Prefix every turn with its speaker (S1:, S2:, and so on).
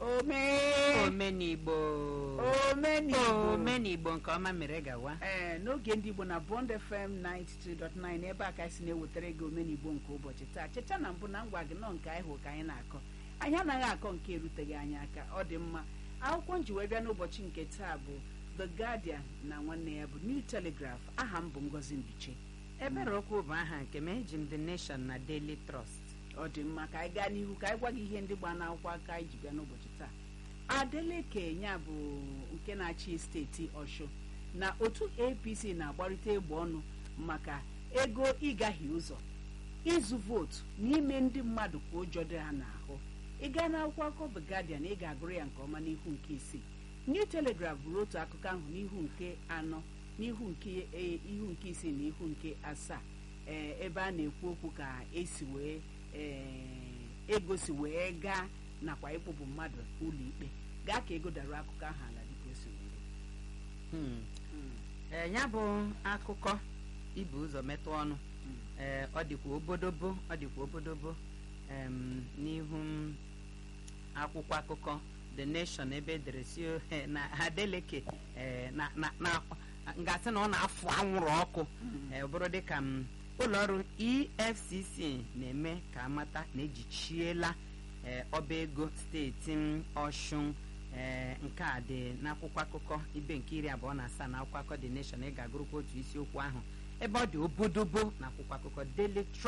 S1: omee
S2: omenigbo
S1: omenigbo
S2: omenigbo nke ọma mere gawa
S1: ee n'oge ndị igbo na bond fm 92.9 ebe a ka anyị si na-ewetara gị omenigbo nke ụbọchị taa cheta na mbụ na ngwa gị nọ nke anyị hụ ka anyị na-akọ anyị anaghị akọ nke eruteghị anyị aka ọ dị mma akwụkwọ nji wee bịa n'ụbọchị nke taa bụ the guardian na nwanne ya bụ new telegraph aha m bụ ngozi mbiche
S2: ebere okwu bụ aha nke m eji m the nation na daily trust
S1: ọ dị mma ka anyị gaa n'ihu ka anyị gwa gị ihe ndị gba n'akwụkwọ aka anyị ji bịa n'ụbọchị taa adeleke ya bụ nke na-achị steeti ọshụ na otu apc na-agbarịta egbe ọnụ maka ego ịgaghị ụzọ ịzụ vootu n'ime ndị mmadụ ka ụjọ dị ha n'ahụ ịga n'akwụkwọ akụkọ The Guardian ị ga-agụrụ ya nke ọma n'ihu nke isii New Telegraph bụrụ otu akụkọ ahụ n'ihu nke anọ n'ihu nke e- ihu nke isii na ihu nke asaa ee ebe a na-ekwu okwu ka esi wee ee ego si wee gaa nakwa ịkpụpụ mmadụ ụlọ ikpe gaa ka ego dara akụkọ ahụ ala dịka o si wee dị.
S2: Hmm.
S1: Mm,
S2: ee ya bụ akụkọ ibu ụzọ metụ ọnụ
S1: mm.
S2: ee ọ dịkwa obodobo ọ dịkwa obodobo em, n'ihu m akwụkwọ akụkọ the nation ebe edere si eh, na adeleke eh, na na na ngasị na ọ na-afụ anwụrụ ọkụ eh, ọ bụrụ dịka m ụlọọrụ efcc na-eme ka amata na ejichiela eh, ọba ego steeti m ọshụn ee nke a dị n'akwụkwọ akụkọ ibe nke iri abụọ na asaa na akwụkwọ akụkọ the nation ị ga-agụrụkwa otu isiokwu ahụ ebe ọ dị obodobo na akwụkwọ akụkọ daily